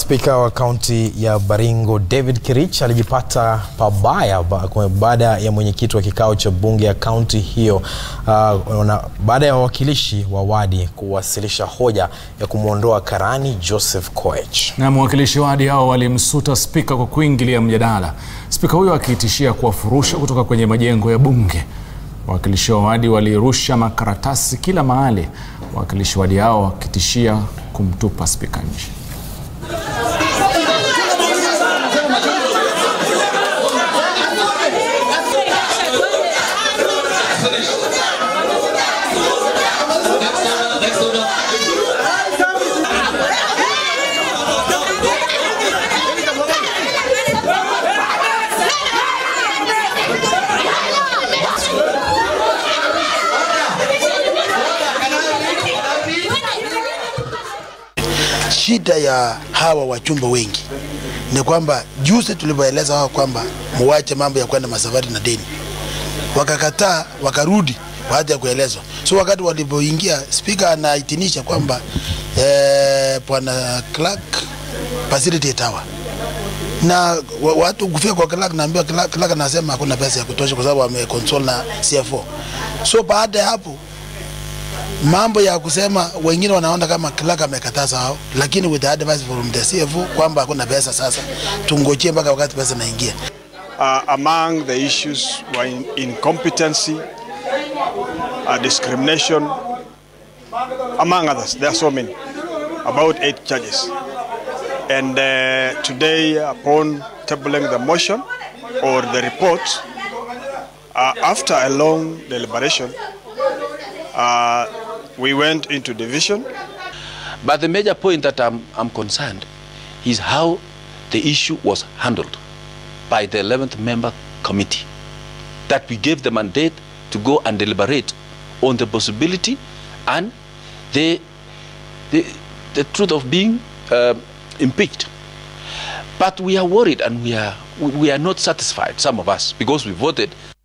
Spika wa kaunti ya Baringo David Kirich alijipata pabaya ba- baada ya mwenyekiti wa kikao cha bunge ya kaunti hiyo uh, na baada ya wawakilishi wa wadi kuwasilisha hoja ya kumwondoa karani Joseph Koech. Na mwakilishi wadi hao walimsuta spika kwa kuingilia mjadala, spika huyo akitishia kuwafurusha kutoka kwenye majengo ya bunge. Wawakilishi wa wadi walirusha makaratasi kila mahali, wawakilishi wadi hao wakitishia kumtupa spika nje. Shida ya hawa wachumba wengi ni kwamba juzi tulivyoeleza wao kwamba muwache mambo ya kwenda masafari na deni, wakakataa, wakarudi baada ya kuelezwa. So wakati walivyoingia, spika anaitinisha kwamba eh, bwana Clark facilitate hawa na wa- watu kufika kwa Clark, naambiwa Clark, Clark anasema hakuna pesa ya kutosha kwa sababu ameconsole na CFO. So baada ya hapo mambo ya kusema wengine wanaona kama Clark amekataza hao, lakini with the advice from the CFO kwamba hakuna pesa sasa, tungojee mpaka wakati pesa inaingia. Uh, among the issues were in, incompetency, uh, discrimination, among others. There are so many, about eight charges. And uh, today, upon tabling the motion or the report, uh, after a long deliberation, uh, we went into division. But the major point that I'm, I'm concerned is how the issue was handled by the 11th member committee. That we gave the mandate to go and deliberate on the possibility and the, the, the truth of being uh, impeached. But we are worried and we are, we are not satisfied, some of us, because we voted